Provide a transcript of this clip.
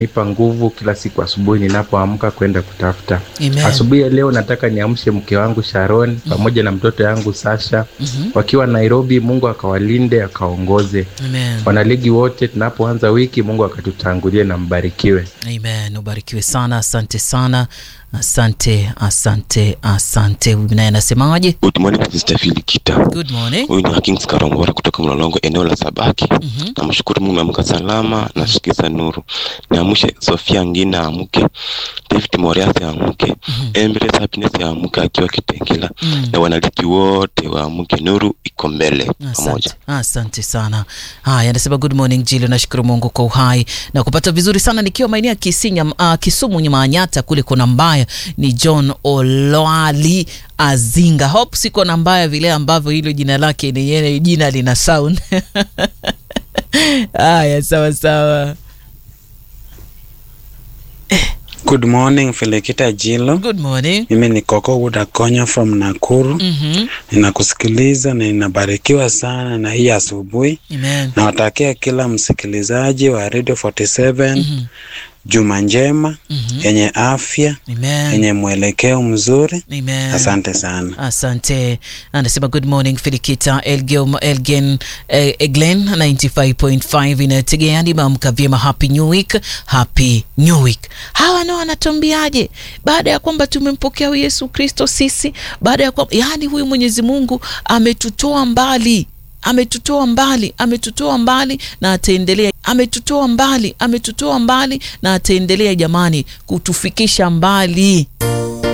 nipa nguvu kila siku asubuhi ninapoamka kwenda kutafuta. Amen. Asubuhi ya leo nataka niamshe mke wangu Sharon pamoja na mtoto yangu Sasha wakiwa Nairobi. Mungu akawalinde akaongoze Amen. wanaligi wote, tunapoanza wiki Mungu akatutangulie na mbarikiwe. Amen. Ubarikiwe sana, asante sana, asante, asante, asante. Huyu naye anasemaje? Good morning Sister Filikita. Good morning. Huyu ni Hakings Karongora kutoka Mlolongo, eneo la Sabaki. Mhm. Namshukuru Mungu ameamka salama, nasikiza nuru. Niamshe Sofia Ngina amke, David Moriasi amke, Embrace Happiness amke akiwa Kitengela Mm. na wanaliki wote waamke, nuru iko mbele pamoja. Asante, asante sana. Haya, anasema good morning Jilo, nashukuru Mungu kwa uhai na kupata vizuri sana nikiwa maeneo ya Kisinya, uh, Kisumu nyuma ya Nyata kule kona mbaya. Ni John Olwali Azinga. Hope siko na mbaya vile ambavyo hilo jina lake ni yeye jina lina sound. Haya, sawa sawa. Good morning Felekita Jilo. Good morning. Mimi ni Koko Udakonya from Nakuru. Mhm. Ninakusikiliza na ninabarikiwa sana na hii asubuhi. Amen. Nawatakia kila msikilizaji wa Radio 47 juma njema yenye afya Amen. yenye mwelekeo mzuri. Amen. Asante sana. Asante. Anasema good morning Filikita Elgin, Elgin eh, Eglen 95.5 inategea nimeamka vyema. Happy new week, happy new week. Hawa nao wanatuambiaje baada ya kwamba tumempokea huyu Yesu Kristo sisi, baada ya kwamba yani huyu Mwenyezi Mungu ametutoa mbali ametutoa mbali, ametutoa mbali na ataendelea, ametutoa mbali, ametutoa mbali na ataendelea, jamani, kutufikisha mbali.